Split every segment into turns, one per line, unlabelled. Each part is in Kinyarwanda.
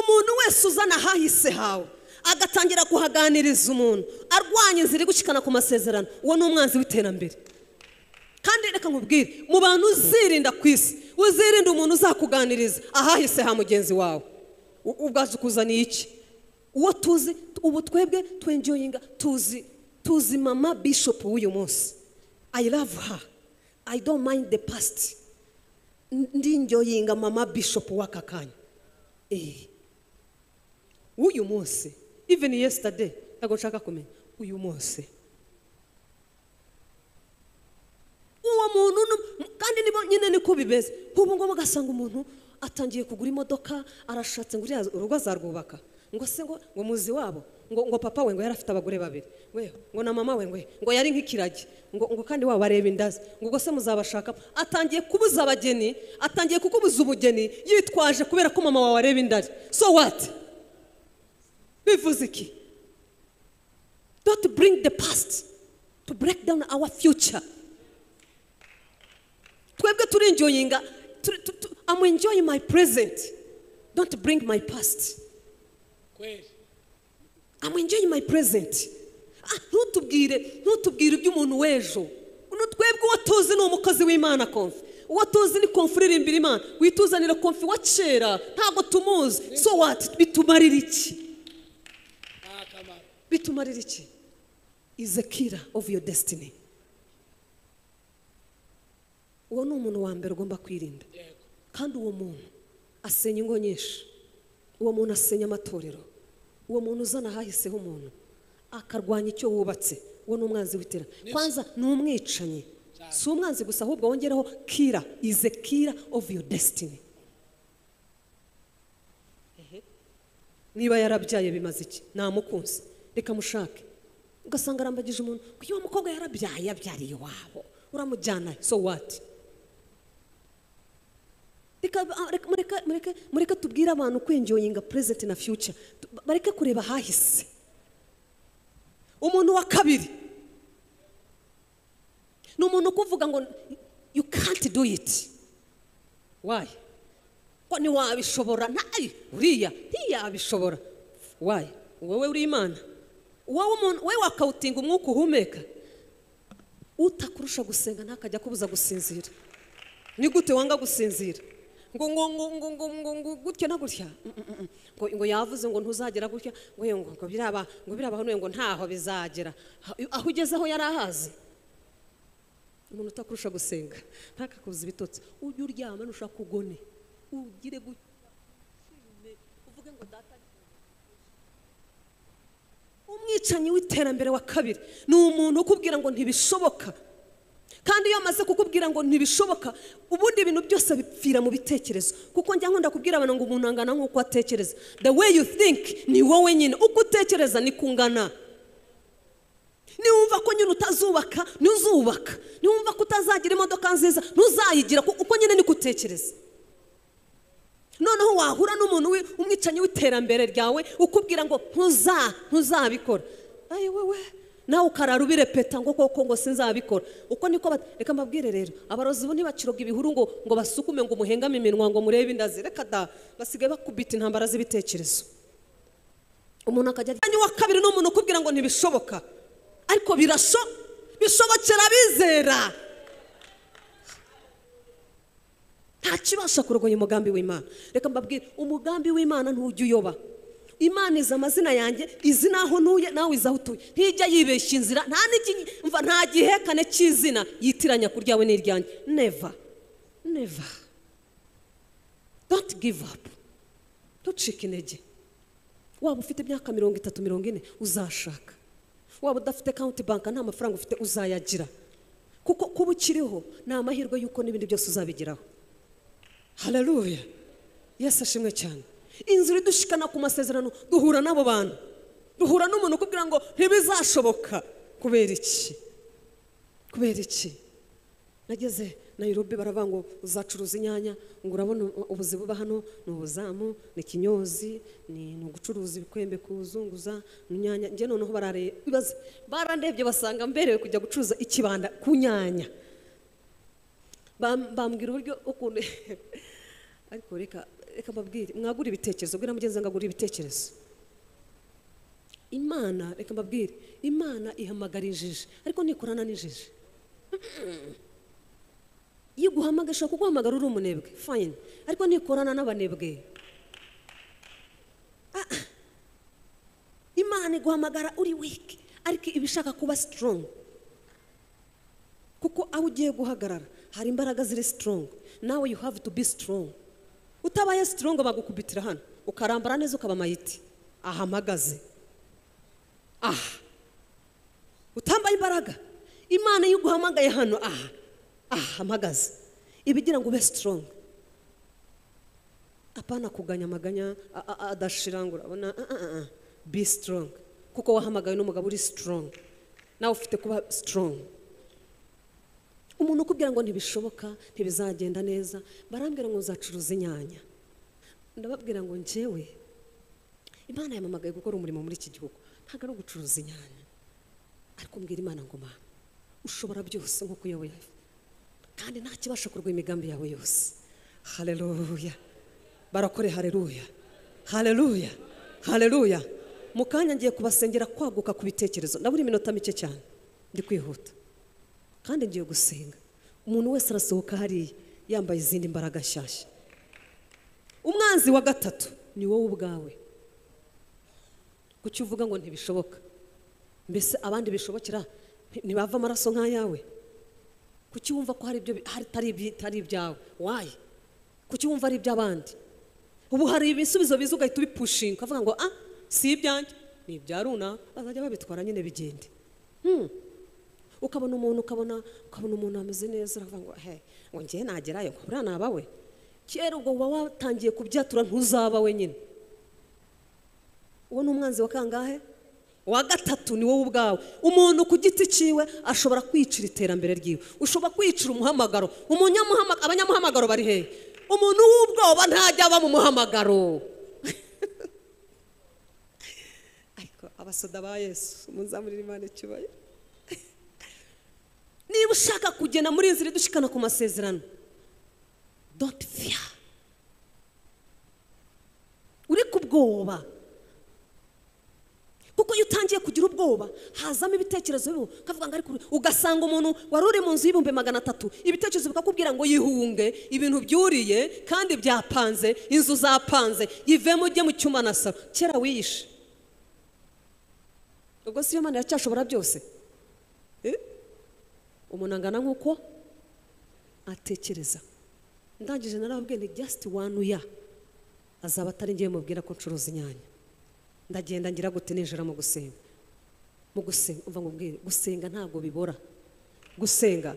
amaso uzana ahahise hawe agatangira kuhaganiriza umuntu arwanya inzira gucikana ku masezerano uwo ni umwanzi w'iterambere kandi reka nkubwire mu bantu uzirinda ku isi uzirinda umuntu uzakuganiriza ahahise ha mugenzi wawe U- ubwaje ukuzaniye iki uwo tuzi ubu twebwe twenjoyinga tuzi tuzi mama bishopu w'uyu munsi i love her i don't mind the past ndinjoyinga mama bishopu w'aka kanya Eh. w'uyu munsi even yesterday ntabwo nshaka kumenya uyu munsi uwo muntu nu- mu- kandi nibo nyine niko bimeze nk'ubu ngubu ugasanga umuntu atangiye kugura imodoka arashatse ngo uriya urugo azarwubaka ngo se ngo ngo muzi wabo ngo ngo papa we ngo yari afite abagore babiri we ngo na mama we ngo ngo yari nk'ikiragi ngo ngo kandi waba areba indazi ngo ubwo se muzabashaka atangiye kubuza abageni atangiye kukubuza ubugeni yitwaje kubera ko mama wawe areba indari so what bivuze iki don't bring the past to break down our future twebwe turenjoyinga tu- tu- tu- i'm enjoying my present don't bring my past
kweli
i'm enjoying my present Ah, ntutubwire ntutubwire iby'umuntu w'ejo uno twebwe uwo tuzi ni umukozi w'imana konfi uwo tuzi ni konfi uririmbira imana wituzanira konfi wa kera ntabwo tumuzi so what bitumarira iki
nta kamaro
bitumarira iki is a killer of your destiny uwo ni umuntu wa mbere ugomba kwirinda
yego
kandi uwo muntu asenya ingo nyinshi uwo muntu asenya amatorero uwo muntu uzana ahahiseho umuntu akarwanya icyo wubatse uwo ni umwanzi w'itera kwanza ni umwicanyi si umwanzi gusa ahubwo wongereho kira ize kira ofu yo desitini niba yarabyaye bimaze iki ntamukunze reka mushake ugasanga arambagije umuntu uyu mukobwa yarabyaye yabyariye iwabo uramujyana so wati Reka- reka- mureke- mureke- mureke tubwire abantu kwenjoyinga present na future Tu- bareke kureba ahahise umuntu wa kabiri ni umuntu ukuvuga ngo you can't do it why ko ntiwabishobora ntayi uriya ntiyabishobora why wowe uri imana wowe umuntu wowe wakawutinga umwuka uhumeka utakurusha gusenga ntakajya akubuza gusinzira ni gute wanga gusinzira ngo ngo ngo ngo ngo ngo ngo gutya na gutya Mm, mm, mm. ngo ngo yavuze ngo ntuzagera gutya ngo ye, ngo ngo biraba ngo biraba hano ngo ntaho bizagera Ha- aho ugeze aho yari ahazi umuntu utakurusha gusenga ntakakubuze ibitotsi ujye uryama nushaka ugone ugire gutya ushime, uvuge ngo data umwicanyi w'iterambere wa kabiri ni umuntu ukubwira ngo ntibishoboka kandi iyo amaze kukubwira ngo ntibishoboka ubundi ibintu byose bipfira mu bitekerezo kuko njya nkunda kubwira abantu ngo umuntu angana nk'uko atekereza the way you think ni wowe nyine uko utekereza niko ungana niwumva ko nyine utazubaka ntuzubaka niwumva ko utazagira imodoka nziza ntuzayigira ku- uko nyine niko utekereza noneho wahura n'umuntu wi- umwicanyi w'iterambere ryawe ukubwira ngo ntuza ntuzabikora ayi wewe nawe ukarara ubirepeta ngo koko ngo sinzabikora uko niko bat- reka mbabwire rero abarozi bo ntibaciroga ibihuru ngo ngo basukume ngo muhengame iminwa ngo murebe indazi reka da basigaye bakubita intambara z'ibitekerezo umuntu akajya ajya wa kabiri ni umuntu ukubwira ngo ntibishoboka ariko birasho bishobokera bizera ntakibasha kurogoya umugambi w'imana reka mbabwire umugambi w'imana ntujya uyoba imana izi amazina yanjye izi n'aho ntuye nawe izi aho utuye ntijya yibeshya inzira nta n'iki- mva nta gihekane cy'izina yitiranya ku ryawe n'iryanjye neva neva doti give up ntucike intege waba ufite imyaka mirongo itatu mirongo ine uzashaka waba udafite kawunti banka nta mafaranga ufite uzayagira kuko kuba ukiriho ni amahirwe y'uko n'ibindi byose uzabigeraho hararuya yesu ashimwe cyane inzira idushikana ku masezerano duhura n'abo bantu duhura n'umuntu ukubwira ngo ntibizashoboka kubera iki kubera iki nageze nayirobi baravuga ngo uzacuruza inyanya ngo urabona ubuzi buba hano ni ubuzamu ni ikinyozi ni ni ugucuruza ibikwembe kuzunguza ni inyanya njye noneho barareba ibaze barandebye basanga mberewe kujya gucuruza ikibanda ku nyanya Bam- bambwira uburyo ukuntu ariko reka reka mbabwire mwagura ibitekerezo bwira mugenzi wanjye ngo agure ibitekerezo imana reka mbabwire imana ihamagara injiji ariko ntikorana n'injiji iyo iguhamagaye ishobora kuguhamagara uri umunebwe fayini ariko ntikorana n'abanebwe Ah, ah. imana iguhamagara uri wiki ariko iba ishaka kuba sitorongo kuko aho ugiye guhagarara hari imbaraga ziri sitorongo nawe you have to be strong utabaye sitorongo bagukubitira hano ukarambara neza ukaba mayiti ahamagaze aha utambaye imbaraga imana iyo iguhamagaye hano aha aha hamagaze iba igira ngo ube sitorongo apana kuganya amaganya a- a- a- adashirangura abona ah, ah, ah, be strong kuko wahamagaye n'umugabo uri strong nawe ufite kuba strong umuntu ukubwira ngo ntibishoboka ntibizagenda neza barambwira ngo nzacuruza inyanya ndababwira ngo njyewe imana yamamagaye gukora umurimo muri iki gihugu ntabwo ari ugucuruza inyanya ariko mbwira imana ngo mama ushobora byose nk'uko uyoboye kandi nta kibasha kurwanya imigambi yawe yose hareruya barakore hareruya hareruya hareruya mu kanya ngiye kubasengera kwaguka ku bitekerezo ndabura iminota mike cyane ndi kwihuta kandi ngiye gusenga umuntu wese arasohoka hariya yambaye izindi mbaraga nshyashya umwanzi wa gatatu ni wowe ubwawe kuki uvuga ngo ntibishoboka mbese abandi bishobokera nti- ntibava amaraso nk'ayawe kuki wumva ko hari ibyo bi- hari- atari ibyi- atari ibyawe wayi kuki wumva ari iby'abandi ubu hari ibisubizo biza ugahita ubipushinga ukavuga ngo ah si ibyanjye ni ibya runaka bazajya babitwara nyine bigende ukabona umuntu ukabona ukabona umuntu ameze neza uravuga ngo he ngo ngewe nagerayo ngo buriya naba we kera ubwo uba watangiye kubyatura ntuzaba wenyine uwo ni umwanzi wa kangahe uwa gatatu ni wowe ubwawe umuntu ku giti cyiwe ashobora kwicira iterambere ryiwe ushobora kwicira umuhamagaro umunyamuhama- abanyamuhamagaro bari hehe umuntu w'ubwoba ntajya aba mu muhamagaro ariko abasoda ba yesu umuzamurira imana icyubahiro niba ushaka kugenda muri iyi nzira idushikana ku masezerano don't fear uri ku bwoba kuko iyo utangiye kugira ubwoba hazamo ibitekerezo bibi ukavuga ngo ariko uri- ugasanga umuntu wari uri mu nzu y'ibihumbi magana atatu ibitekerezo bikakubwira ngo yihunge ibintu byuriye kandi byapanze inzu zapanze yivemo ujye mu cyuma na salo kera wiyishe ubwo si yo mana iracyashobora byose Eh? umuntu angana nk'uko atekereza ndangije narababwiye ni just one ya azaba atari ngiye mubwira ko ncuruza inyanya ndagenda ngira gute ninjira mu gusenga mu gusenga umva nkubwire gusenga ntabwo bibora gusenga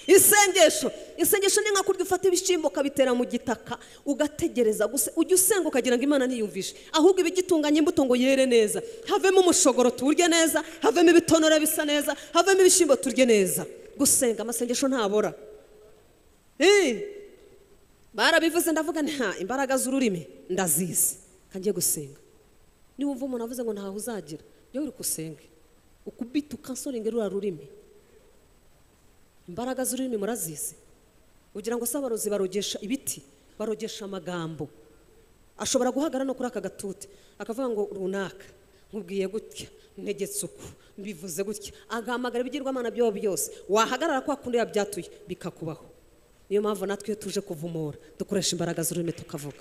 isengesho isengesho ni nka kurya ufata ibishyimbo ukabitera mu gitaka ugategereza gusa ujya usenga ukagira ngo imana ntiyumvishe ahubwo ibigitunganya imbuto ngo yere neza havemo umushogoro tuwurye neza havemo ibitonore bisa neza havemo ibishyimbo turye neza gusenga amasengesho ntabora Eh, barabivuze ndavuga nta imbaraga z'ururimi ndazizi kangiye gusenga niba wumva umuntu avuze ngo ntaho uzagira jya uri gusenge ukubita ukansoringa ruriya rurimi imbaraga z'ururimi murazizi ugira ngo se abarozi barogesha ibiti barogesha amagambo ashobora guhagarara no kuri aka gatute akavuga ngo runaka nkubwiye gutya ntegetse uku mbivuze gutya agahamagara ibigirwamana byabo byose wahagarara kwa kundi yabyatuye bikakubaho niyo mpamvu natwe iyo tuje kuvumura dukoresha imbaraga z'ururimi tukavuga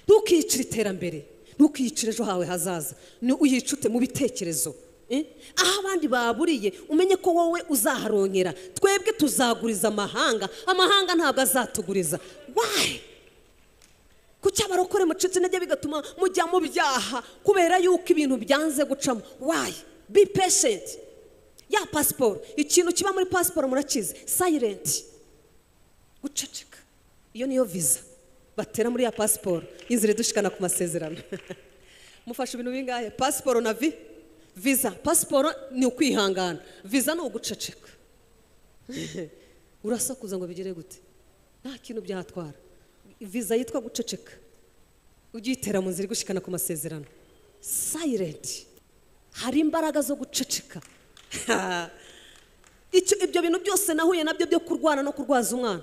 ntukiyicire iterambere ntukiyicire ejo hawe hazaza ni uyicute mu bitekerezo eh? aho abandi baburiye umenye ko wowe uzaharonkera twebwe tuzaguriza amahanga amahanga ntabwo azatuguriza wayi kuki abarokore mucitse intege bigatuma mujya mu byaha kubera yuko ibintu byanze gucamo wayi be patient ya pasiporo ikintu kiba muri pasiporo murakizi sayirenti guceceka iyo niyo viza batera muri ya pasiporo inzira idushikana ku masezerano mufashe ibintu bingahe pasiporo na vi viza pasiporo ni ukwihangana viza ni uguceceka urasakuza ngo bigere gute nta kintu byatwara viza yitwa guceceka ugitera mu nzira igushikana ku masezerano sayirenti hari imbaraga zo guceceka Icyo- ibyo bintu byose nahuye nabyo byo kurwana no kurwaza umwana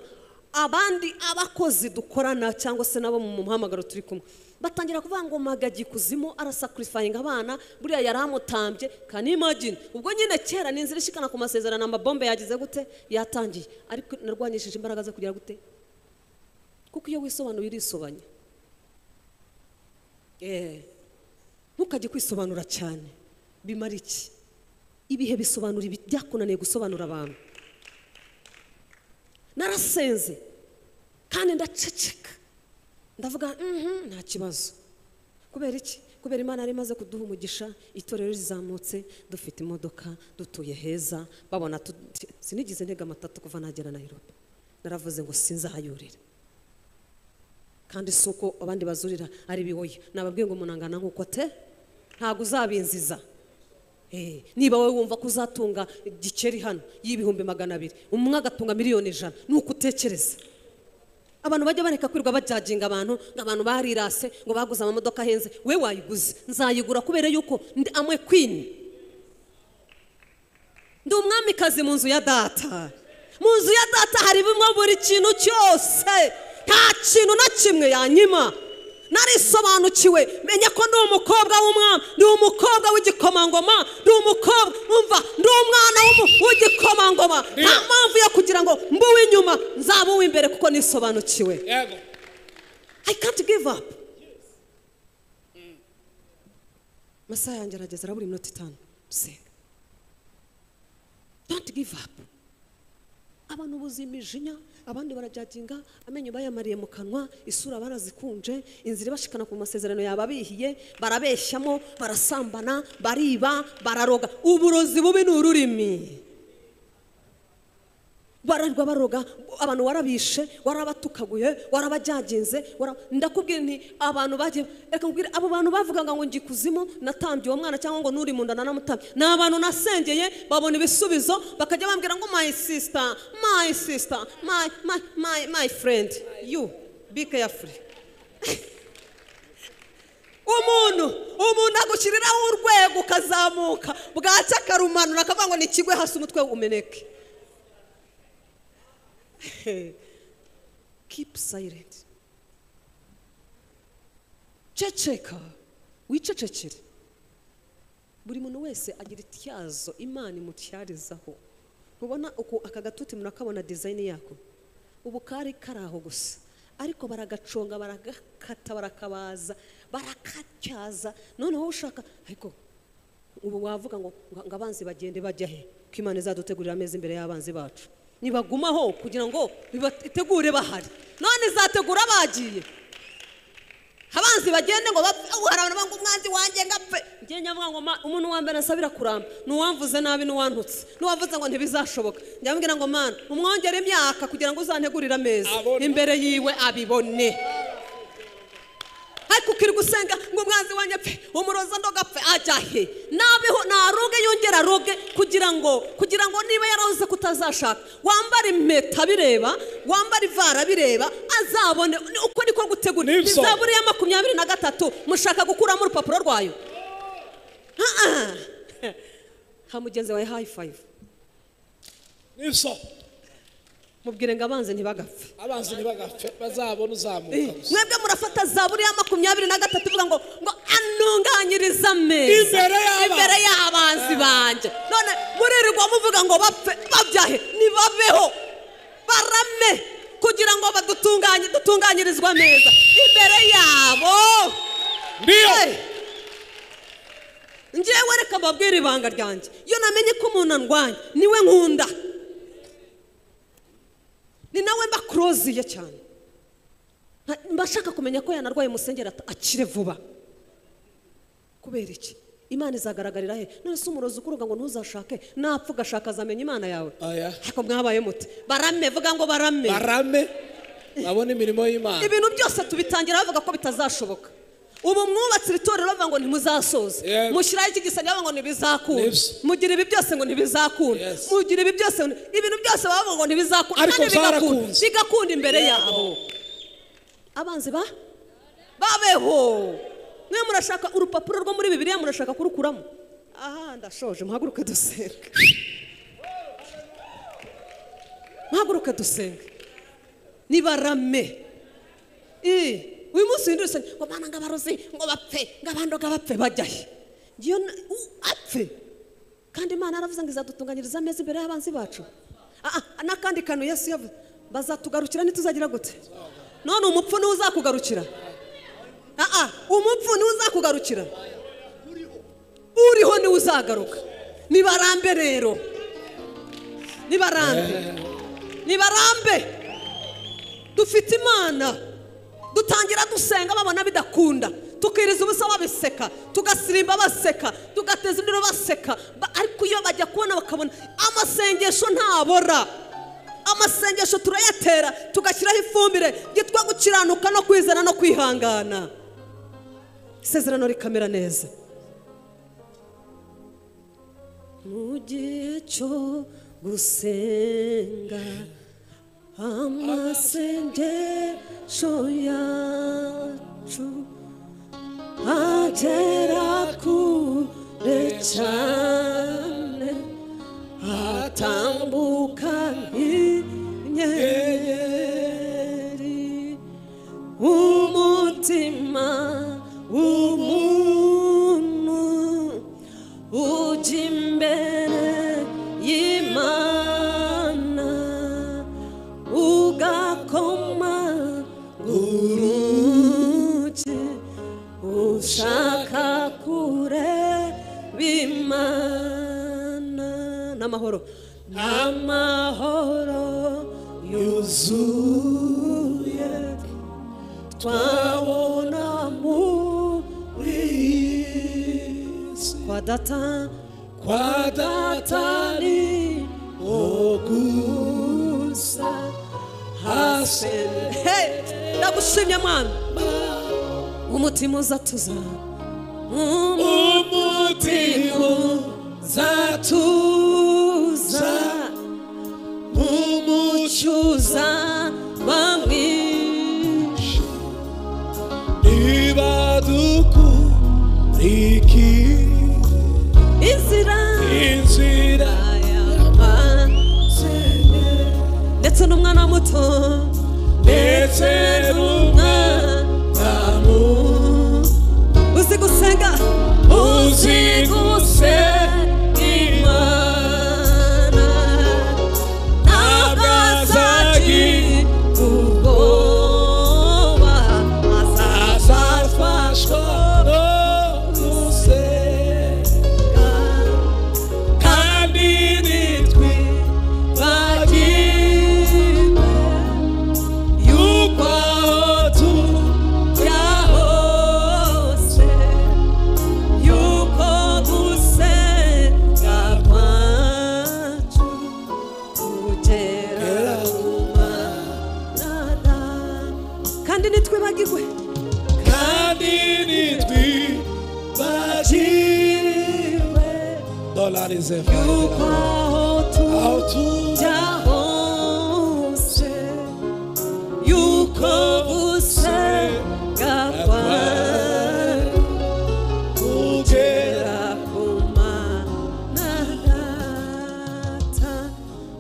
abandi abakozi dukorana cyangwa se nabo mu muhamagaro turi kumwe batangira kuvuga ngo magagi kuzimu arasakurifayinga abana buriya yari amutambye kanimagine ubwo nyine kera ni inzira ishikana ku masezerano amabombe yagize gute yatangiye ariko narwanyishije imbaraga zo kugira gute kuko iyo wisobanuye urisobanya Eh, ntukajye kwisobanura cyane bimara iki ibihe bisobanura ibi- byakunaniye gusobanura abantu narasenze kandi ndaceceka ndavuga "Mhm, nta kibazo kubera iki kubera imana yari imaze kuduha umugisha itorero rizamutse dufite imodoka dutuye heza babona tu- sinigeze ntega amatatu kuva nagera nayirobe naravuze ngo sinzahayurira kandi si uko abandi bazurira ari biwoye nababwiye ngo munangana nk'uko te ntabwo uzabinziza Eh, niba wowe wumva ko uzatunga gikeri hano y'ibihumbi magana abiri umwe agatunga miliyoni ijana ni uko utekereza abantu bajya bareka kwirirwa bajyaginga abantu ngo abantu barirase ngo baguze amamodoka ahenze we wayiguze nzayigura kubera yuko ndi amwe kwini ndi umwamikazi mu nzu ya data mu nzu ya data harimo buri kintu cyose nta kintu na kimwe yanyima narisobanukiwe menya ko ndi umukobwa w'umwami ndi umukobwa w'igikomangoma ndi umukobwa umva ndi umwana w'umu- w'igikomangoma nta mpamvu yo kugira ngo mbe uw'inyuma nzaba uw'imbere kuko nisobanukiwe
yego
I can't give up. Masaha yanjye arageze arabura iminota itanu dusenga. Don't give up. Abantu buzima ijinya, abandi barajyaginga, amenyo bayamariye mu kanwa, isura barazikunje, inzira ibashikana ku masezerano yababihiye, barabeshyamo, barasambana, bariba, bararoga. Uburozi bubi ni ururimi. bararwa baroga abantu warabishe warabatukaguye warabajyagenze wara- ndakubwira nti abantu bagiye reka nkubwire abo bantu bavugaga ngo ngikuzimu natambye uwo mwana cyangwa ngo n'uri mu nda nanamutambye ni abantu nasengeye babona ibisubizo bakajya bambwira ngo my sister my sister my my my my friend you be careful umuntu umuntu agushyiriraho urwego ukazamuka bwacya akarumanura akavuga ngo nikigwe hasi umutwe umeneke keep silent ceceka wicecekere buri muntu wese agira ityazo imana imutyarizaho ntubona uku aka gatuti murakabona dizayini yako ubu kari kari aho gusa ariko baragaconga baragakata barakabaza barakatyaza noneho ushaka ariko ubu wavuga ngo ngo abanzi bagende bajya he ko imana izadutegurira ameza imbere y'abanzi bacu nibagumaho kugira ngo itegure bahari none izategura bagiye abanzi bagende ngo bapfe ubu hari abantu banga umwanzi wanjye ngo apfe ngiye nyavuga ngo ma umuntu wa mbere nsabira kuramba n'uwamvuze nabi n'uwantutse n'uwavuze ngo ntibizashoboka njya mbwira ngo mana umwongere imyaka kugira ngo uzantegurire ameza
Abone.
imbere yiwe abibone ariko ukirirwa usenga ngo umwanzi wanjye apfe umuroza ndoga apfe ajya he nabeho naroge yongera aroge kugira ngo kugira ngo niba yarahoze kutazashaka wambara impeta bireba wambara ivara bireba azabone ni- uko niko gutegura
Nibyo.
izaburi ya makumyabiri na gatatu mushaka gukuramo urupapuro rwayo Ah, ah. ha mugenzi wawe hayi fayive
nibyo
mubwire ngo abanze ntibagapfe
abanzi ntibagapfe bazabona uzamuka gusa
mwebwe murafata zaburi ya makumyabiri na gatatu ivuga ngo ngo anunganyirize ameza
Imbere y'abanzi.
imbere y'abanzi banjye none muririrwa muvuga ngo bapfe babyahe nibabeho barame kugira ngo badutunganye dutunganyirizwe ameza imbere yabo
ndiyo
Hey! njyewe reka mbabwire ibanga ryanjye iyo namenye ko umuntu andwanya niwe nkunda ni nawe mba kuroziye cyane Nka- mba nshaka kumenya ko yanarwaye musengera ata- akire vuba kubera iki imana izagaragarira he none se umurozi ukuruga ngo ntuzashake napfa ugashaka azamenya imana yawe
Oya.
ariko mwabaye mute barame vuga ngo barame
barame babona imirimo y'imana
ibintu byose tubitangira bavuga ko bitazashoboka ubu mwubatse itorero bavuga ngo ntimuzasoze
Yego.
mushyiraho iki gisenge bavuga ngo ntibizakunda
Nibyo.
mugira ibi byose ngo ntibizakunda
Yes.
mugira ibi byose ngo- ibintu byose baba bavuga ngo ntibizakunda
Ariko
kandi bigakunda
byarakunze.
bigakunda imbere yabo abanzi ba babeho mwe murashaka urupapuro rwo muri bibiliya murashaka kurukuramo aha ndashoje muhaguruke dusenga muhaguruke dusenga nibarame Eh, uyu munsi winduruse ngo bana ngo abarozi ngo bapfe ngo abandoga bapfe bajya he ngiyo na- u- apfe kandi imana yaravuze ngo izadutunganyiriza ameza imbere y'abanzi bacu Ah, ah, n'akandi kantu yesu yavuze bazatugarukira ntituzagira gute none umupfu niwe uzakugarukira Ah, ah, umupfu niwe uzakugarukira uriho niwe uzagaruka nibarambe rero nibarambe nibarambe dufite imana dutangira dusenga babona bidakunda tukiriza ubusa babiseka tugasirimba baseka tugateza induru baseka Ba- ariko iyo bajya kubona bakabona amasengesho ntabora amasengesho turayatera tugashyiraho ifumbire yitwa gukiranuka no kwizana no kwihangana isezerano rikamera neza mu gihe cyo gusenga amasengesho yacu agera kure cyane atambuka inyenyeri umutima w'umuntu ujya imbere y'imana ugakoma urugi ushaka kure bimana n'amahoro n'amahoro yuzuye twabona muri isi kwa data
kwa datani
datari
ogusa hasi
Hey, ndagushimye mwana umutima uzatuza
umutima
uzatuza umucyuza bamwishe
niba dukuriki
inzira
inzira
y'abanzi ndetse n'umwana muto
ndetse n'umwana muto
uzi gusenga
uzi gusenga
imana ntabwo azakigugora
azafashwa no gusenga kandi nitwi bagirwe yuko aho tujya
hose yuko gusenga kwacu kugera ku mana kandi nitwibagirwe
kandi nitwi bagirwe dolari
yuko
zevera
aho tujya
aho tujya
hose yuko gusenga kwacu
kugera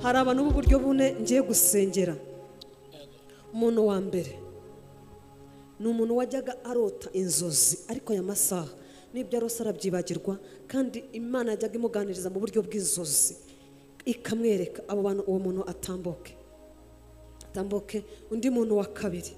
hari abantu b'uburyo bune ngiye gusengera umuntu wa mbere ni umuntu wajyaga arota inzozi ariko aya masaha n'ibyo arose arabyibagirwa kandi imana yajyaga imuganiriza mu buryo bw'inzozi ikamwereka abo bantu uwo muntu atambuke tambuke undi muntu wa kabiri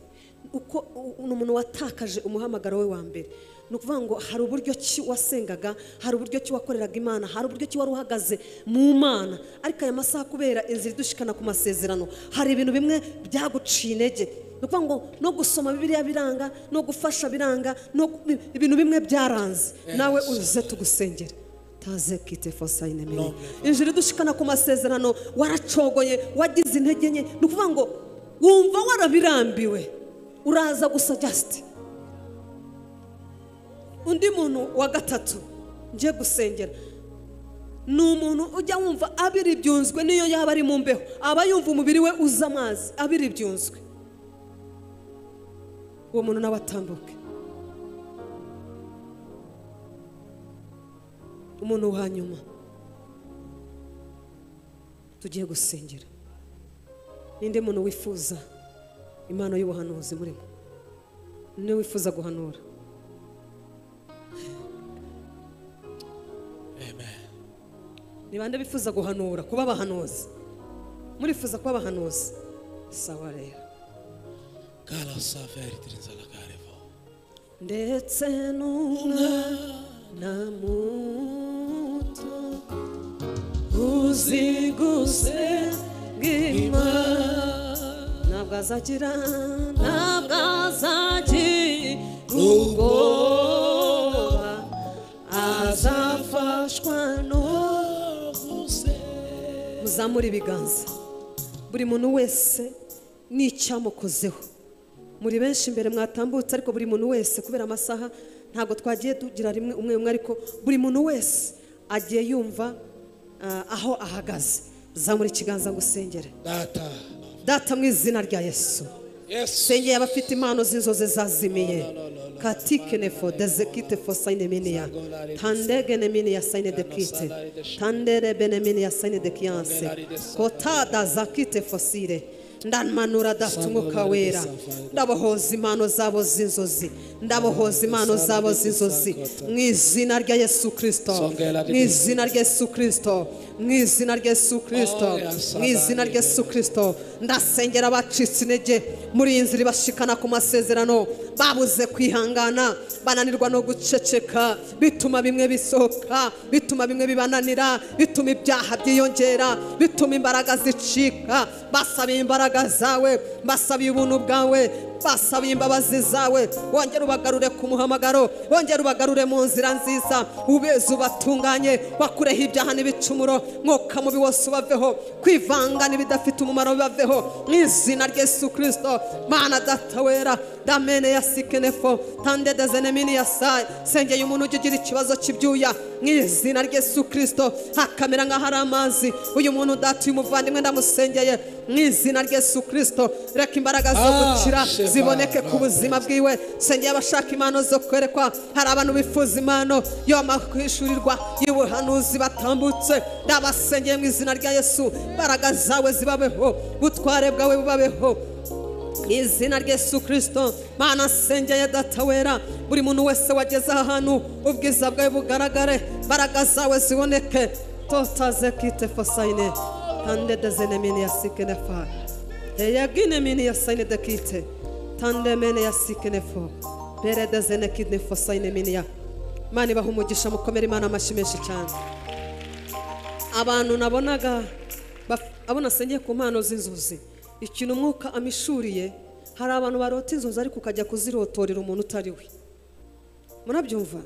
uko u- ni umuntu watakaje umuhamagaro we wa mbere ni ukuvuga ngo hari uburyo ki wasengaga hari uburyo ki wakoreraga imana hari uburyo ki wari uhagaze mu mana ariko aya masaha kubera inzira idushikana ku masezerano hari ibintu bimwe byaguciye intege ni ukuvuga ngo no gusoma bibiliya biranga no gufasha biranga no gu- ibintu bimwe byaranze nawe uze tugusengere taze kite fosayine mire injira idushikana ku masezerano waracogoye wagize intege nke ni ukuvuga ngo wumva warabirambiwe uraza gusa jasiti undi muntu wa gatatu ngiye gusengera ni umuntu ujya wumva abiribyunzwe niyo yaba ari mu mbeho aba yumva umubiri we uza amazi abiribyunzwe uwo muntu nawe atambuke umuntu wa nyuma tugiye gusengera ninde muntu wifuza impano y'ubuhanuzi murimo niwe wifuza guhanura ni bande bifuza guhanura kuba abahanuzi murifuza kuba abahanuzi sawa rero
Kala safari tirinzala karevo.
ndetse n'umwana muto uziguse bw'imana ntabwo azagira ntabwo azagira ubwoba azafashwa
Nohuse.
muzamure ibiganza buri muntu wese n'icyamukozeho muri benshi imbere mwatambutse ariko buri muntu wese kubera amasaha ntabwo twagiye tugira rimwe umwe umwe ariko buri muntu wese agiye yumva ah, aho ahagaze zamura ikiganza ngo usengere
Data.
data mu izina rya yesu
Yes.
sengeye abafite impano z'inzozi zazimiye katikenefo dezekitefo sayine miniya tandegene miniya sayine dekite tandere bene miniya sayine dekiyanse kotada zakitefo sire ndamanura dafite umwuka wera ndabohoza impano zabo z'inzozi ndabohoza impano zabo z'inzozi mu izina rya yesu kirisito mu izina rya yesu kirisito mu izina rya yesu kirisito mu izina rya yesu kirisito ndasengera abacitse intege muri iyi nzira ibashikana ku masezerano babuze kwihangana bananirwa no guceceka bituma bimwe bisohoka bituma bimwe bibananira bituma ibyaha byiyongera bituma imbaraga zicika basabiye imbaraga zawe basabiye ubuntu bwawe basabiye imbabazi zawe wongere ubagarure ku muhamagaro wongere ubagarure mu nzira nziza ubeze ubatunganye wakureho ibyaha n'ibicumuro mwuka mubi wose ubaveho kwivanga n'ibidafite umumaro bibaveho mu izina rya yesu kirisito mana data wera damene ya sikenefo tande dezenemini ya sayi sengeye umuntu ujya ugira ikibazo cy'ibyuya mu izina rya yesu kirisito hakamera nk'aho ari amazi uyu muntu data uyu muvandimwe ndamusengeye mu izina rya yesu kirisito reka imbaraga zo
Ah,
gukira
Sheba,
ziboneke ku
Lord.
buzima bwiwe sengeye abashaka impano zo kwerekwa hari abantu bifuza impano yo amakwishyurirwa y'ubuhanuzi batambutse ndabasengeye mu izina rya yesu imbaraga zawe zibabeho ubutware bwawe bubabeho mu izina rya yesu kirisito mana nsengeye data wera buri muntu wese wageze aha hantu ubwiza bwawe bugaragare imbaraga zawe ziboneke totaze kite fosayine tande dezene mini ya sikenefa eyagine mini ya sayine dekite tande mene ya sikenefo bere dezene kine fosayine mini ya mana ibaha umugisha mukomere imana amashyi menshi cyane abantu nabonaga baf- abo nasengeye ku mpano z'inzozi ikintu umwuka amishuriye hari abantu barota inzozi ariko ukajya kuzirotorera umuntu utari we murabyumva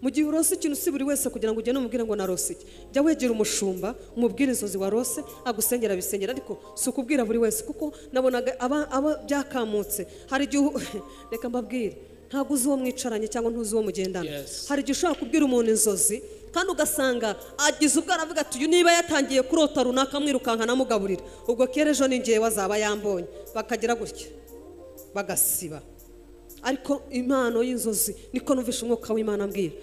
mu gihe urose ikintu si buri wese kugira ngo ugende umubwire ngo narose iki jya wegera umushumba umubwire inzozi warose agusengera abisengera ariko si ukubwira buri wese kuko nabonaga aba, aba byakamutse hari igihe u- reka mbabwire ntabwo uzi uwo mwicaranye cyangwa ntuzi uwo mugendana
Yes.
hari igihe ushobora kubwira umuntu inzozi kandi ugasanga agize ubwo aravuga ati uyu niba yatangiye kurota runaka mwirukanka namugaburira ubwo kera ejo ningewe azaba yambonye bakagira gutya bagasiba ariko impano y'inzozi niko numvisha umwuka w'imana ambwira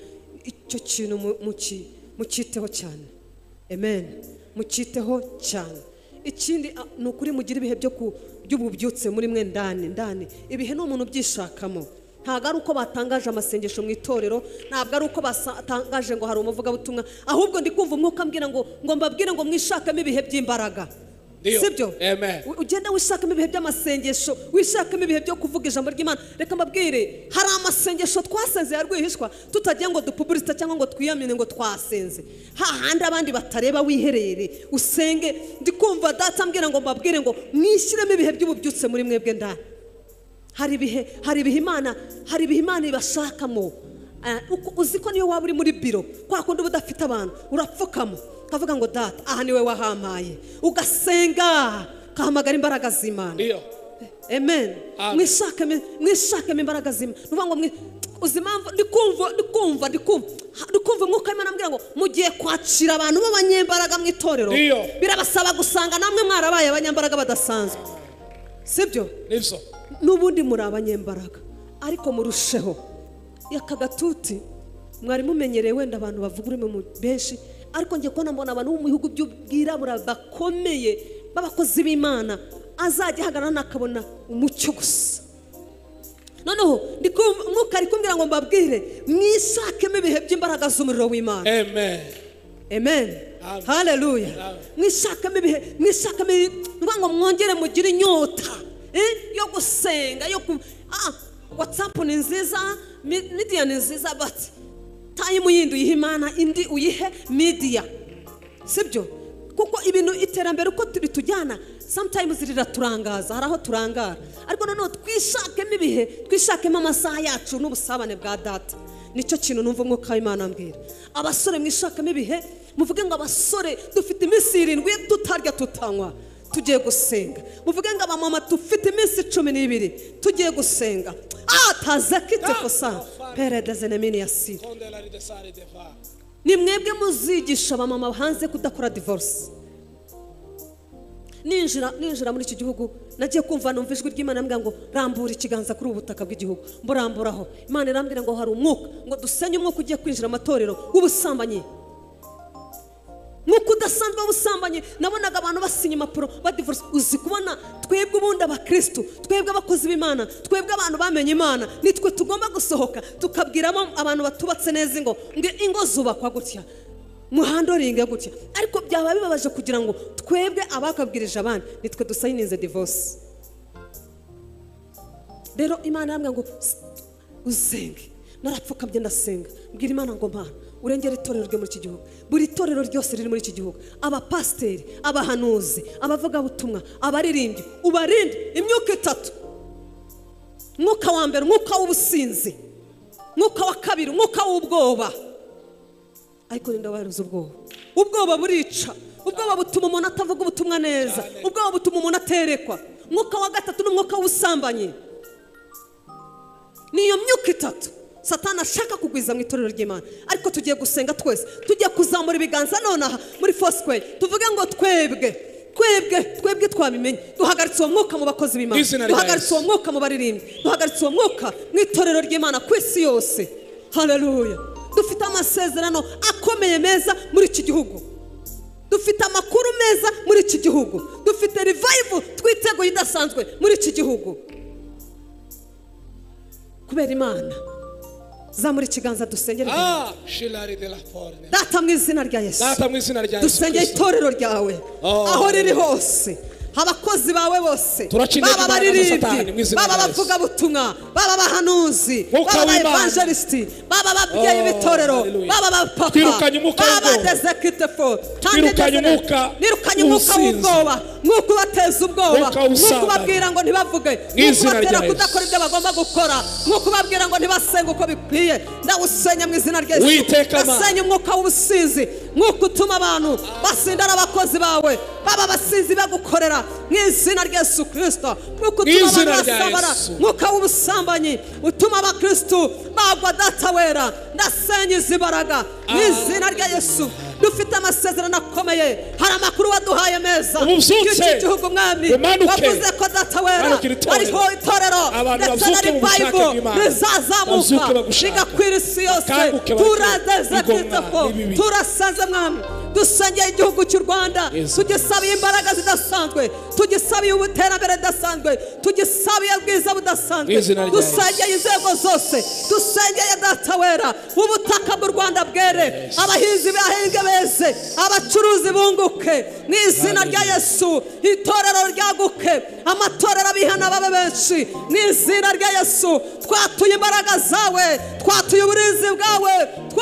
icyo kintu mu- muki- mucyiteho cyane amen mucyiteho cyane ikindi a- ni ukuri mugire ibihe byo ku- by'ububyutse muri mwe ndani ndani ibihe ni umuntu ubyishakamo ntabwo ari uko batangaje amasengesho mu itorero ntabwo ari uko batangaje ngo hari umuvugabutumwa ahubwo ndi kumva umwuka ambwira ngo ngo mbabwire ngo mwishakemo ibihe by'imbaraga
Ndio.
sibyo
Amen.
U- ugenda wishakamo ibihe by'amasengesho wishakamo ibihe byo kuvuga ijambo ry'imana reka mbabwire hari amasengesho twasenze ya rwihishwa tutagiye ngo dupuburisite cyangwa ngo twiyamine ngo twasenze hahandi abandi batareba wiherere usenge ndi kumva data ambwira ngo mbabwire ngo mwishyiremo ibihe by'ububyutse muri mwebwe ndani hari ibihe hari ibihe imana hari ibihe imana ibashakamo Eh, uko- uzi ko niyo waba uri muri biro kwa kundi uba udafite abantu urapfukamo ukavuga ngo data aha niwe wahampaye ugasenga ugahamagara imbaraga z'imana
Ndio.
amen
Amen.
mwishakemo mwishakemo imbaraga zimwe ni ukuvuga ngo mwi- uzi impamvu ndi kumva ndi kumva ndi kumva Ha- ndi kumva umwuka w'imana ambwira ngo mugiye kwacira abantu b'abanyembaraga mu itorero
Ndiyo.
birabasaba gusanga namwe mwarabaye abanyembaraga badasanzwe sibyo
Nivyo.
n'ubundi muri abanyembaraga ariko murusheho aka gatuti mwari mumenyereye wenda abantu bavuga ururimi mu- benshi ariko njye kubona mbona abantu bo mu bihugu by'ubwirabura bakomeye b'abakozi b'imana azajya ahagarara akabona umucyo gusa noneho ndi kumva- umwuka ari kumbwira ngo mbabwire mwishakemo ibihe by'imbaraga z'umuriro w'imana
Amen.
amen
Amen.
haleluya
Amen.
mwishakamo ibihe mwishakamo ibi- ndavuga ngo mwongere mugire inyota eh, yo gusenga yo ku ah, watsapu ni nziza mi- midiya ni nziza bati tayimu yindi uyihe imana indi uyihe midiya sibyo kuko ibintu iterambere uko ritujyana sometimes riraturangaza hari aho turangara ariko noneho twishakemo ibihe twishakemo amasaha yacu n'ubusabane bwa data nicyo kintu numva umwuka w'imana ambwira abasore mwishakemo ibihe muvuge ngo abasore dufite iminsi irindwi tutarya tutanywa tugiye gusenga muvuge ngo abamama dufite iminsi cumi n'ibiri tugiye gusenga ataza kitse kosa peredeze nemini ya sida
Kondelar i desar i defa.
ni mwebwe muzigisha abamama hanze kudakora divorce ninjira ninjira muri iki gihugu nagiye kumva numva ijwi ry'imana ambwira ngo rambura ikiganza kuri ubu butaka bw'igihugu mburamburaho imana irambwira ngo hari umwuka ngo dusenye umwuka ugiye kwinjira amatorero w'ubusambanyi nk'uko udasanzwe w'ubusambanyi nabonaga abantu basinya impapuro badivorce uzi kubona twebwe ubundi abakirisitu twebwe abakozi b'imana twebwe abantu bamenye imana nitwe tugomba gusohoka tukabwiramo abantu batubatse neza ingo ngo ingo zubakwa gutya muhandoringe gutya ariko byaba bibabaje kugira ngo twebwe abakabwirije abandi nitwe dusayininze divorce rero imana irambwira ngo "S- uzenge narapfukamye ndasenga mbwira imana ngo mpana urengere itorero ryo muri iki gihugu buri torero ryose riri muri iki gihugu abapasiteri abahanuzi abavugabutumwa abaririmbyi ubarinde imyuka itatu umwuka wa mbere umwuka w'ubusinzi umwuka wa kabiri umwuka w'ubwoba ariko nindabahereza ubwoba ubwoba burica ubwoba butuma umuntu atavuga ubutumwa neza ubwoba butuma umuntu aterekwa umwuka wa gatatu ni umwuka w'ubusambanyi ni iyo myuka itatu satana ashaka kugwiza mu itorero ry'imana ariko tugiye gusenga twese tugiye kuzamura ibiganza nonaha muri fosikweye tuvuge ngo twebwe twebwe twebwe twabimenye duhagaritse uwo mwuka mu bakozi b'imana
Izina rya
duhagaritse
Yesu.
uwo mwuka mu baririmbyi duhagaritse uwo mwuka mu itorero ry'imana ku isi yose haleluya dufite amasezerano akomeye meza muri iki gihugu dufite amakuru meza muri iki gihugu dufite revival twiteguye idasanzwe muri iki gihugu kubera imana zamura ikiganza dusengere
Ah, shilari della forne.
data mu izina rya yesu
Data mu izina rya Yesu
dusengera
Kristo.
itorero ryawe
Oh.
aho riri hose abakozi bawe bose
Turaca intege
baba
imbaraga za Satani mu
baririmbyi
izina
baba
rya Yesu.
abavugabutumwa baba abahanuzi
Mwuka
baba
w'Imana.
abaevangelisiti baba ababyeyi
Oh,
b'itorero
hallelujah.
baba abapapa
Twirukanye umwuka
baba
w'ubwoba.
desekitefo
Twirukanye umwuka
nirukanye umwuka
w'ubusinzi.
w'ubwoba mwuka ubateza ubwoba
Mwuka
mwuka
w'ubusambanyi.
ubabwira ngo ntibavuge mwuka
izina
ubatera
rya Yesu.
kudakora ibyo bagomba gukora mwuka ubabwira ngo ntibasenge uko bikwiye ndawusenya mu izina rya
Witeka Mana.
Ndasenya umwuka w'ubusinzi mwuka utuma abantu basindana abakozi bawe baba abasinzi bagukorera mu izina rya yesu kirisito mwuka utuma abantu
izina rya
basambana
Yesu.
mwuka w'ubusambanyi utuma abakirisitu bagwa data wera ndasenya izi mbaraga mu izina rya yesu dufite amasezerano akomeye hari amakuru waduhaye meza
Ububyutse.
y'iki gihugu mwami
Umanuke.
wavuze ko data wera
Manukira itorero.
ariho itorero
Abantu
ndetse na
bazuke mu bushake
revival
bw'Imana.
rizazamuka
Bazuke bagushake.
rigakwira isi yose
Bakanguke bareke
turadeze
igomwa
kitoko
n'ibibi.
turasaze mwami dusengeye igihugu cy'u rwanda
Yesu.
tugisabiye imbaraga zidasanzwe tugisabiye ubuterambere budasanzwe tugisabiye ubwiza budasanzwe
Mu izina rya Yesu.
dusengeye inzego zose dusengeye data wera ubutaka bw'u rwanda bwere abahinzi bahinge beze abacuruzi bunguke mu izina rya yesu itorero ryaguke amatorero abihana babe benshi mu izina rya yesu twatuye imbaraga zawe twatuye uburinzi bwawe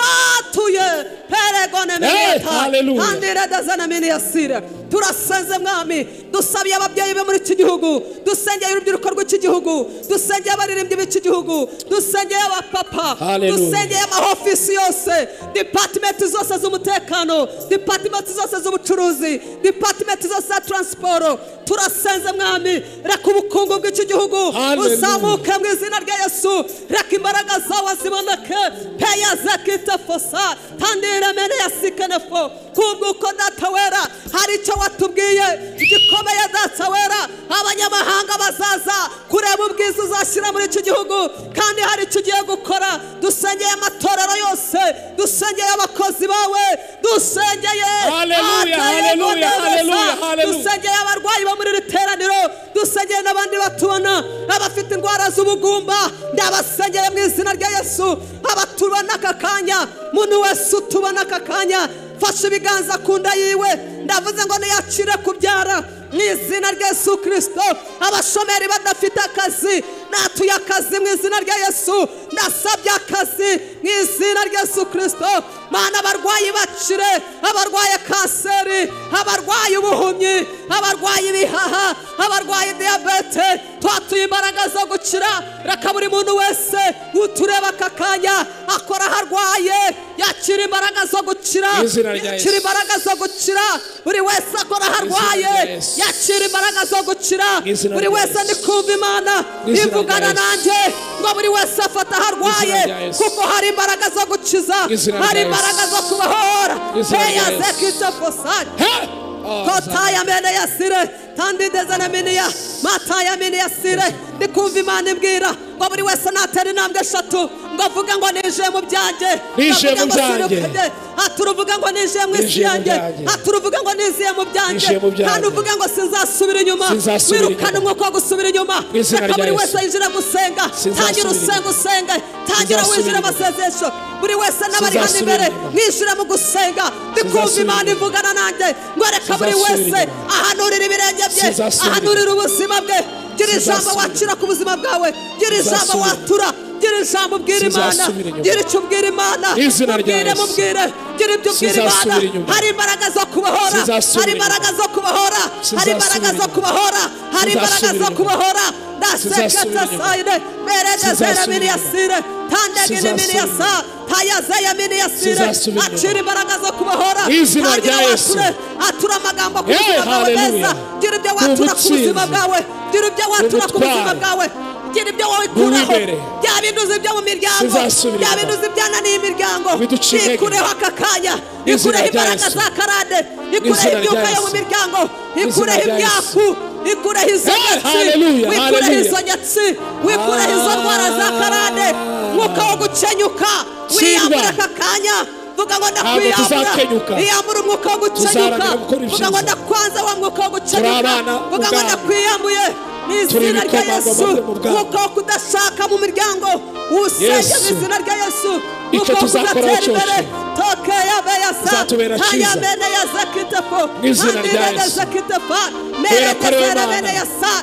twatuye peregone
Eh, hallelujah.
kandi redeze na miniyasire turasenze mwami dusabiye ababyeyi be muri iki gihugu dusengeye urubyiruko rw'iki gihugu dusengeye abaririmbyi b'iki gihugu dusengeye abapapa
Hallelujah.
dusengeye amahofisi yose dipatimenti zose z'umutekano dipatimenti zose z'ubucuruzi dipatimenti zose za taransiporo turasenze mwami reka ubukungu bw'iki gihugu
Hallelujah.
buzamuke mu izina rya yesu reka imbaraga zawe ziboneke peya zakitefosa tandire mene ya sikenefo kubwo uko data wera hari icyo watubwiye gikomeye data wera abanyamahanga bazaza kureba ubwiza uzashyira muri iki gihugu kandi hari icyo ugiye gukora dusengeye amatorero yose dusengeye abakozi bawe dusengeye
Hallelujah,
abataye
hallelujah,
ibonaneza,
hallelujah, hallelujah.
dusengeye abarwayi bo muri iri teraniro dusengere n'abandi batubona abafite indwara z'ubugumba ndabasengere mu izina rya yesu abatubona aka kanya muntu wese utubona aka kanya fashe ibiganza ku nda yiwe ndavuze ngo ntiyacire kubyara mu izina rya yesu kirisito abashomeri badafite akazi natuye akazi mu izina rya yesu ndasabye akazi mu izina rya yesu kirisito mana abarwayi bakire abarwaye kanseri abarwaye ubuhumyi abarwaye ibihaha abarwaye diyabete twatuye imbaraga zo gukira reka buri muntu wese utureba aka kanya akora aho arwaye yakira imbaraga zo gukira
Mu izina rya
yakira
Yesu.
imbaraga zo gukira buri wese akora aho
Mu izina
arwaye
rya Yesu.
yakira imbaraga zo gukira
Mu izina
buri
rya
wese
Yesu.
ndi kumva imana
Mu izina
ivugana
rya Yesu.
nanjye ngo buri wese afata aho arwaye
rya Yesu.
kuko hari imbaraga zo gukiza
Mu izina rya
hari
Yesu.
imbaraga zo kubohora
Mu izina rya
heya
Yesu.
zekite fosari
Hey!
kota ya mene ya sire kandi ndeze na mene ya mata ya mene ya sire ndikumva imana imbwira ngo buri wese natera intambwe eshatu ngo avuge ngo nije mu byanjye
Ninjiye
Ngo
mu
avuge ngo
byanjye.
sinukubye. aturuvuga ngo ninjiye mu isi
Ninjiye mu
yanjye
byanjye.
aturuvuga ngo niziye mu byanjye
Ninjiye mu byanjye.
kandi uvuga ngo sinzasubira inyuma
Sinzasubira
wirukane
inyuma.
umwuka wo gusubira inyuma
Mu izina
reka
rya
buri
Yesu.
wese yinjira gusenga
Sinzasubira
tangira usenga
inyuma.
usenge tangira
Sinzasubira
winjira
inyuma.
amasezesho buri wese n'abari hano imbere
Sinzasubira inyuma.
mwishyure mu gusenga ndikumva
Sinzasubira
imana
inyuma.
ivugana nanjye ngo reka buri
Sinzasubira
wese
inyuma.
ahanurira ibirenge bye
Sinzasubira
ahanurira ubuzima bwe gira ijambo
Sinzasubira
wakira ku buzima bwawe gira ijambo
Sinzasubira
watura gira ijambo ubwira imana
Sinzasubira inyuma.
gira icyo ubwira imana
Mu izina rya
mubwire
Yesu.
mubwire gira ibyo ubwira imana
Sinzasubira inyuma.
hari imbaraga zo kubohora
Sinzasubira
hari imbaraga zo kubohora hari
Sinzasubira
imbaraga zo
inyuma.
kubohora hari imbaraga zo
Sinzasubira inyuma.
kubohora ndaseketa
Sinzasubira inyuma.
sayine merejezera
Sinzasubira
mini ya
inyuma.
sire tandegini mini ya
Sinzasubira
sa tayazeya mini ya sire
Sinzasubira inyuma.
acira imbaraga zo kubohora
Mu izina
Tangira
rya Yesu.
abature, atura amagambo ku
Hey,
buzima bwawe
hallelujah.
neza gira ibyo
Ni
watura ku buzima
ubutsinzi.
bwawe gira ibyo watura ku buzima
ubutwari.
bwawe gira ibyo wikuraho
Ni uwibere.
byaba induzi byo mu miryango
Sinzasubira inyuma.
byaba induzi byananiye imiryango
Biducire intege.
ikureho aka kanya
Mu izina
ikureho
rya
imbaraga
Yesu.
za karade ikureho
izina rya
imyuka yo mu
Yesu.
miryango
izina
ikureho
rya Yesu.
imyaku ikureho izo
Hey,
nyatsi
hallelujah,
wikureho
hallelujah.
izo nyatsi wikureho izo ndwara za karande mwuka wo gukenyuka wiyambura aka kanya vuga ngo
tuzakenyuka.
ndakwiyambura iyambura umwuka wo gukenyuka
Tuzarangira gukora
vuga ngo
ibyiza.
ndakwanza wa mwuka wo
Turi
gukenyuka
abana
vuga ngo
b'Ubwami.
ndakwiyambuye mu izina rya
ibikomangoma
yesu
byo mu bwami.
mwuka wo kudashaka mu miryango usenge mu
Yesu.
izina rya yesu
Icyo
mwuka wo
tuzakoraho
kuzatera imbere
cyose.
toke yabe yasa
Bizatubera cyiza.
tayamene yazakitefo
Mu izina rya
andirene
Yesu.
zakitefa
Kubera ko ari wowe
merejezera bene
Mana.
yasa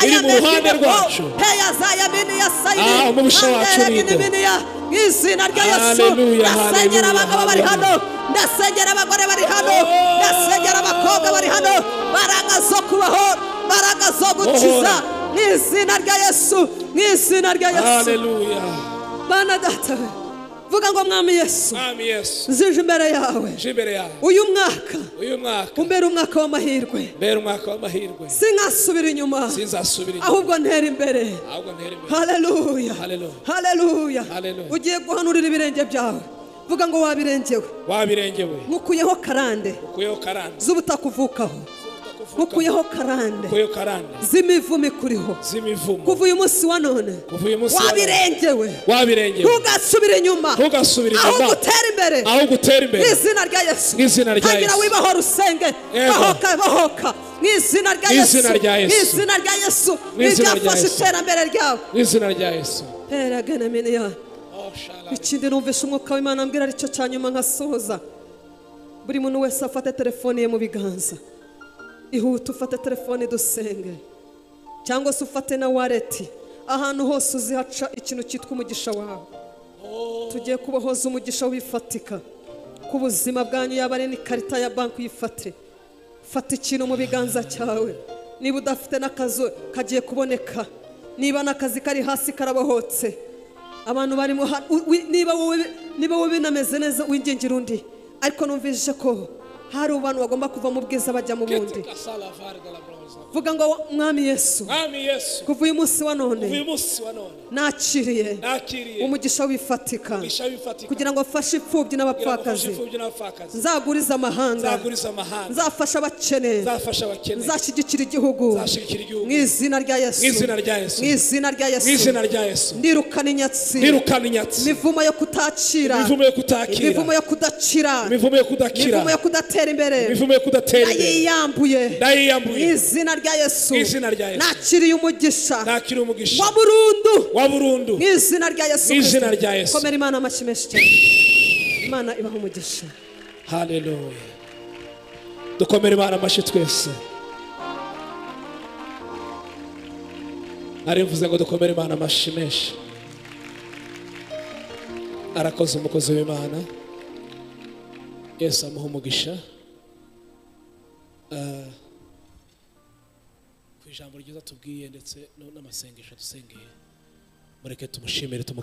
Iri mu ruhande rwacu.
heyazaya mini yasayini
Ah, umubisha wacu
anderegini
urinde.
mini ya mu izina rya yesu
Hallelujah,
ndasengera
hallelujah,
abagabo bari hano
hallelujah.
ndasengera abagore bari hano ndasengera abakobwa bari hano mbaraga zo kubaho mbaraga zo gukiza
Ohora.
mu izina rya yesu mu izina rya yesu
Haleluya.
bana data we vuga ngo mwami yesu
Mwami Yesu,
nzije imbere yawe
uje imbere yawe.
uyu mwaka
Uyu mwaka
umbere umwaka w'amahirwe
mbere umwaka w'amahirwe.
sinkasubira inyuma
Sinzasubira inyuma.
ahubwo ntera imbere
Ahubwo ntere imbere.
haleluya
Hallelujah.
haleluya
Hallelujah.
ugiye guhanurira ibirenge byawe vuga ngo wabirengewe
Wabirengewe.
nkukuyeho karande
Ukuyeho karande.
z'ubutakuvukaho nkukuyeho karande
Ukuyeho karande.
z'imivumo ikuriho
Z'imivumo.
kuva uyu munsi wa none
Kuva uyu munsi wa none.
wabirengewe
Wabirengewe.
ntugasubire inyuma
Ntugasubire inyuma.
ahubwo utere imbere
Ahubwo utere
mu
imbere.
izina rya yesu
Mu izina rya
tangira
Yesu.
wibahora usenge
Yego.
bahoka bahoka mu izina rya
Mu
yesu
izina rya
mu
Yesu.
izina rya yesu
Mu izina rya
ibyafashe
Yesu.
iterambere ryawe
Mu izina rya Yesu.
pera gana miniya
Oh, shala.
ikindi numvishe umwuka w'imana ambwira aricyo cya nyuma nkasohoza buri muntu wese afate telefone ye mu biganza ihute ufate telefone dusenge cyangwa se ufate na wareti ahantu hose uzihaca ikintu cyitwa umugisha wawe tugiye kubohoza umugisha wifatika ku buzima bwanyu yaba ari n'ikarita ya banki uyifate fata ikintu mu biganza cyawe niba udafite n'akazu kagiye kuboneka niba n'akazi kari hasi karabohotse abantu barimo ha- u- wi- niba wowe niba wowe binameze neza wingingira undi ariko numvise ko hari abantu bagomba kuva mu bwiza bajya mu bundi
Kete kasala vari dalla bronza.
vuga ngo mwami yesu
Mwami Yesu.
kuva uyu munsi wa none
Uyu munsi wa none.
nakiriye
Nakiriye.
umugisha wifatika
Umugisha wifatika.
kugira ngo afashe imfubyi
Kugira ngo ufashe
n'abapfakazi
imfubyi n'abapfakazi.
nzaguriza amahanga
Nzaguriza amahanga.
nzafasha abakene
Nzafasha abakene.
nzashyigikira igihugu
Nzashyigikira igihugu.
mu izina rya yesu
Mu izina rya Yesu.
mu izina rya
Mu izina
yesu
rya Yesu.
ndirukana inyatsi
Nirukana inyatsi.
imivumo yo kutakira
Imivumo yo kutakira.
imivumo yo kudakira
imivumo yo kudakira
imivumo yo kudatera ndatera imbere
imivumo yo kudatera imbere
ndayiyambuye mu
ndayiyambuye
izina rya yesu
Mu izina rya Yesu.
nakiriye umugisha
nakira umugisha
wa burundu
wa burundu
mu izina rya yesu
Mu izina
Kristo.
rya Yesu.
komera imana amashyi menshi cyane imana ibaha umugisha
haleluya dukomere imana amashyi twese arimvuze ngo dukomere imana amashyi menshi arakoze umukozi w'imana yesu amuha umugisha Ah, ku ijambo ryiza tubwiye ndetse no- n'amasengesho dusengeye mureke tumushimire tumu